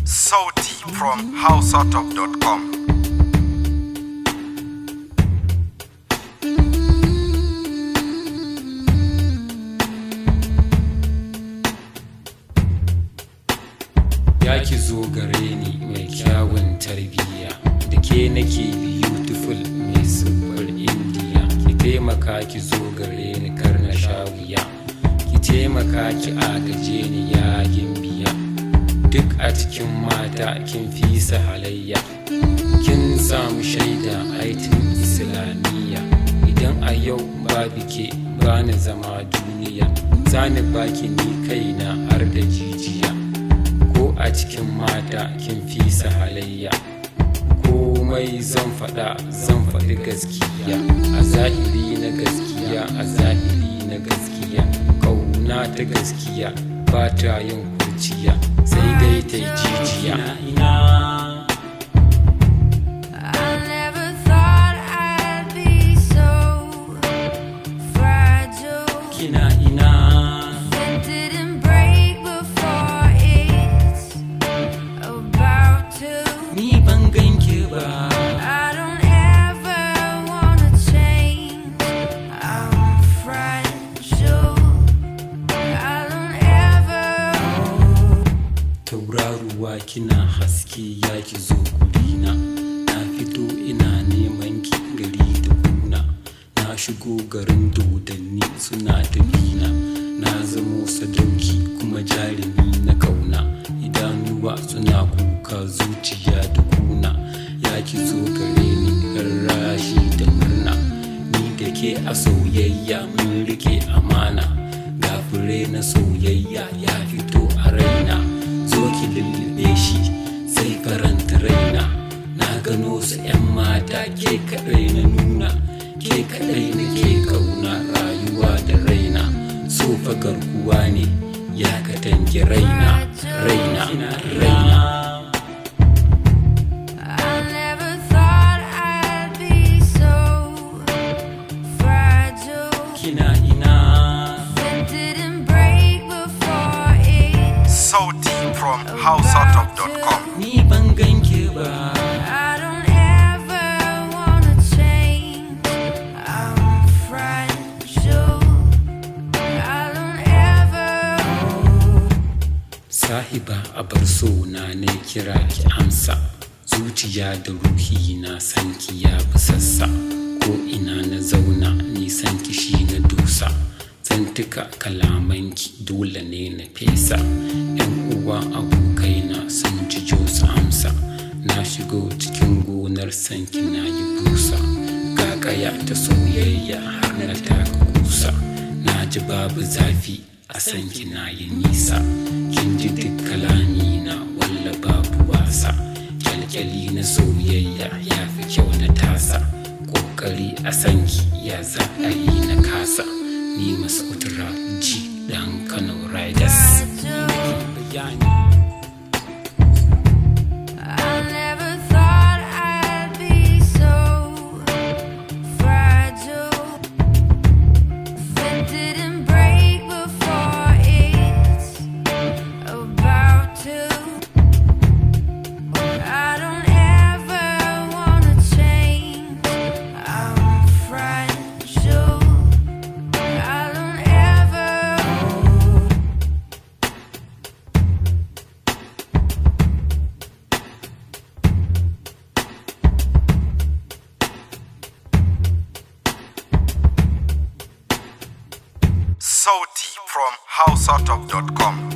Sauti from houseoutop.com. ya ki zo gare ni mai kyawun tarbiyya da ke nake beautiful mai siffar indiya ki taimaka ki zo gare ni kar na sha wuya ki taimaka ki agaje ni yayin biya duk a cikin mata kin fi su halayya kin samu shaida aitin islamiyya idan a yau babu ke bani zama duniya zani baki ni kaina har da jijiya ko a cikin mata kin fi su halayya komai zan faɗa zan faɗi gaskiya a zahiri na gaskiya a zahiri na gaskiya kauna ta gaskiya ba ta yin kurciya sai dai ta yi jijiya ina I never thought I'd be so fragile. kina ina It didn't break before it's about to. ni ban ganki ba I don't ever wanna change. I'm fragile. I don't ever. tauraruwa kina haske ya ki zo gurina na fito ina neman ki gari da kuna na shigo garin dodanni suna tafina na zamo sadauki kuma jarumi na kauna idanuwa suna kuka zuciya da kuna ya ki zo gare ni rarrashi da murna ni da ke a soyayya mun rike amana ga fure na soyayya ya fito a raina zo ki lullube shi sai faranta raina na gano su 'yan mata ke kaɗai na nuna ke kaɗai na ke kauna rayuwa da raina so fa garkuwa ne ya katange raina raina raina I never thought I'd be so fragile. kina ina It didn't break before it. Sauti from houseoutop.com. ni ban ganke ba I don't ever wanna change. I'm fragile. I don't ever. sahiba a bar so na ne kira ki amsa zuciya da ruhi na san ki ya fi sassa ko ina na zauna nisan ki shi na dusa zantuka kalamanki dole ne na fesa yan uwa abokai na sun ji su amsa na shigo cikin gonar sanki na yi busa gagaya ta soyayya har na taka kusa na ji babu zafi a sanki na yi nisa kin ji duk kalami na walla babu wasa kyalkyali na soyayya ya fi kyau na tasa kokari a sanki ya za a yi na kasa ni masu ji dan kano riders bayani I never thought I'd be so fragile. It didn't break before it's about to. I don't ever wanna change. I'm fragile. I don't ever. Sauti from houseoutop.com.